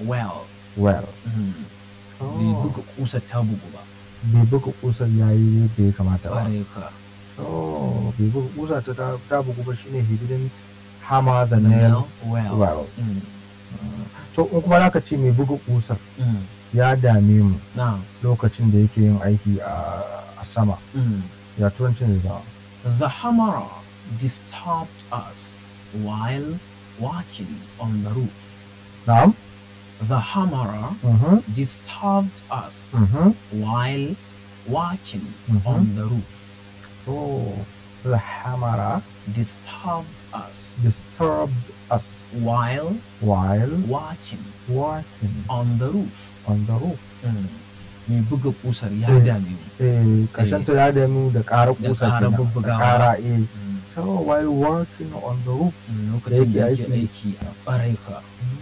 well well Mhm. Oh. bai buga kusar ta bugu ba bai buga kusar yayi yadda ya kamata ba ƙwarai ka oh bai buga kusa ta ta- ta bugu ba shine he didn't hammer the the nail nail well well Mm. to in kuma zaka ce mai buga kusar Mm. ya dame mu na lokacin da yake yin aiki a a sama Mm. ya turancin zai zama The hammerer disturbed us while walking on the roof. na'am The hammerer mhm disturbed us mhm while walking Mhm. on the roof. oh the hammerer Disturbed us disturbed us while while walking walking on the roof. on the roof Mm. Mai buga kusar ya Eh. dame mu. eh kashanta ya dame da ƙara Da kusa ƙara kenan, da bubbugawa. ƙara eh Mm. so while working on the roof Mm, Lokacin da yake yake aiki. aiki a ƙwarai ka.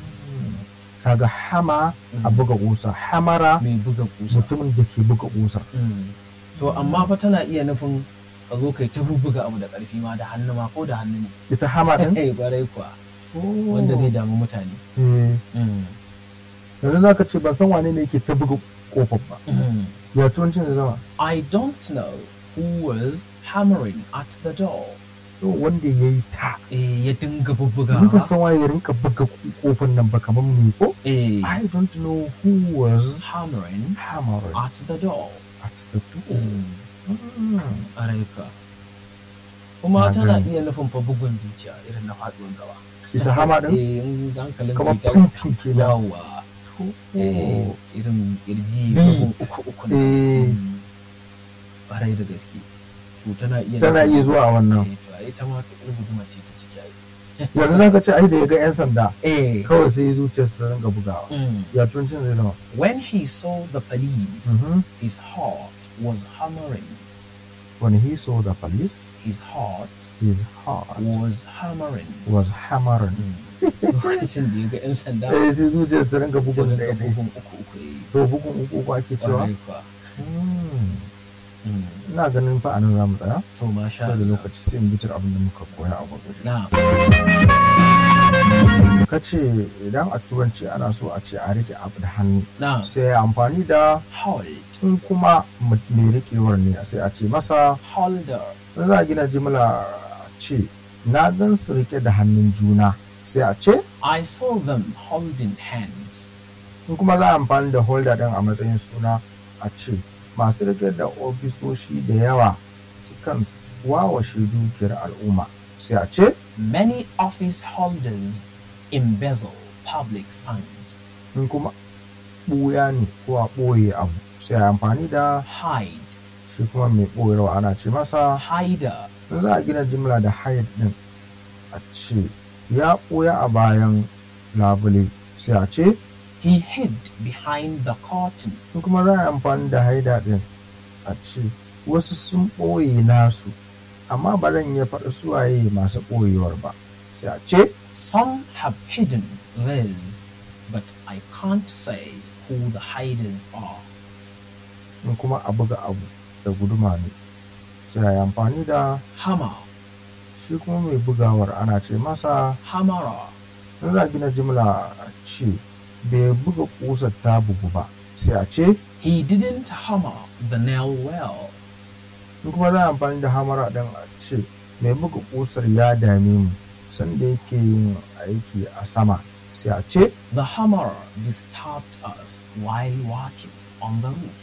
kaga hama a Mm. buga kusa hamara Mai buga kusar. mutumin da ke buga kusa Mm. To amma fa tana iya nufin ka zo kai ta bubbuga abu da ƙarfi ma da hannu ma ko da hannu ne. ita hama din Eh ƙwarai kuwa wanda zai damu mutane. eh Mm. yanzu zaka ce ban san wane ne yake ta buga kofar ba Mm. ya turancin zai zama I don't know who was hammering at the door. to wanda ya yi ta Eh ya dinga ni ban bubbugawa. san waye ya rinka buga kofar nan ba kamar mu ko Eh I don't know who was hammering hammering at the door. at the door Mm. Mm. ƙwarai ka. Kuma Na tana gane. iya nufin fa bugun zuciya irin na faɗuwar gaba. ita hama din Eh in hankalin kamar bai tashi- punting ke da Yawwa. Eh, irin kirji Beat. bugun uku uku na. Eh. Mm. Ƙwarai da gaske. To tana iya tana iya zuwa a wannan Eh, to ai ta ma ta guduma ce ta ciki ai. yanzu zaka ce ai da ya ga yan sanda Eh. kawai sai zuciyarsa ta rinka bugawa Mm. ya turancin zai zama When he saw the police, Mhm. his heart was hammering. when he saw the police His heart his heart was hammering. was hammering Lokacin da ya ga 'yan sanda, eh sai zuciyar ta rinka ya bugun rinka ɗaya ɗaya bugun uku uku ya yi. to bugun uku uku ake cewa Ƙwarai kuwa. Hmm. Mm. ina ganin fa anan za mu tsaya To masha sai da Allah. lokaci sai mu bitar abin da muka koya a gurguje Na. ka ce idan a turanci ana so a ce a rike abu da hannu Na. sai a amfani da Hold. in kuma mu- mai rikewar ne sai a ce masa Holder. in za a gina jimla a ce na gan su rike da hannun juna sai a ce I saw them holding hands. in kuma za a amfani da holder din a matsayin suna a ce masu rike da ofisoshi da yawa sukan wawashe dukiyar al'umma sai a ce Many office holders embezzle public funds. in kuma ɓuya ne ko a ɓoye abu sai a amfani da Hide. shi kuma mai ɓoyarwa ana ce masa Hider. in za a gina jimla da hide din a ce ya ɓoya a bayan labule sai a ce He hid behind the curtain. in kuma za a yi amfani da haida din a ce wasu sun ɓoye nasu amma ba zan iya faɗa suwaye masu ɓoyewar ba sai a ce Some have hidden theirs, but I can't say who the hiders are. in kuma a buga abu da guduma ne sai a yi amfani da Hammer. shi kuma mai bugawar ana ce masa Hammerer. in za a gina jimla a ce bai buga ƙusar ta bugu ba sai a ce He didn't hammer the nail well. in kuma za a amfani da hamara ɗin a ce mai buga ƙusar ya dame mu sanda yake yin aiki a sama sai a ce The hammerer disturbed us while walking on the roof.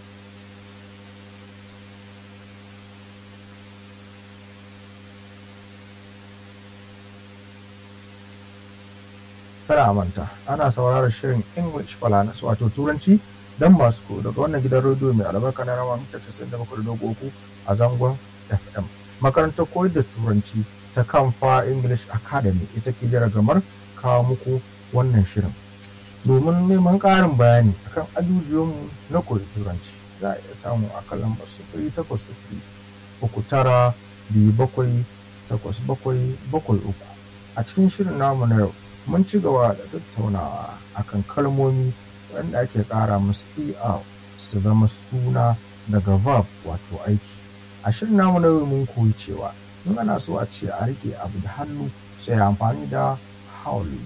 kada a manta ana sauraron shirin english falanas wato turanci don masu ko daga wannan gidan rediyo mai albarka na rama mita 97.3 a zangon fm makarantar koyar da turanci ta kamfa english academy ita ke jira gamar kawo muku wannan shirin domin neman ƙarin bayani akan ajujuwanmu na koyi turanci za a iya samu a kan lambar sufuri takwas sufuri uku tara biyu bakwai takwas bakwai bakwai uku a cikin shirin namu na yau mun ci gaba da tattaunawa akan kalmomi waɗanda ake ƙara musu er su zama suna daga verb wato aiki a shirin namu na yau mun koyi cewa in ana so a ce a rike abu da hannu sai amfani da hauli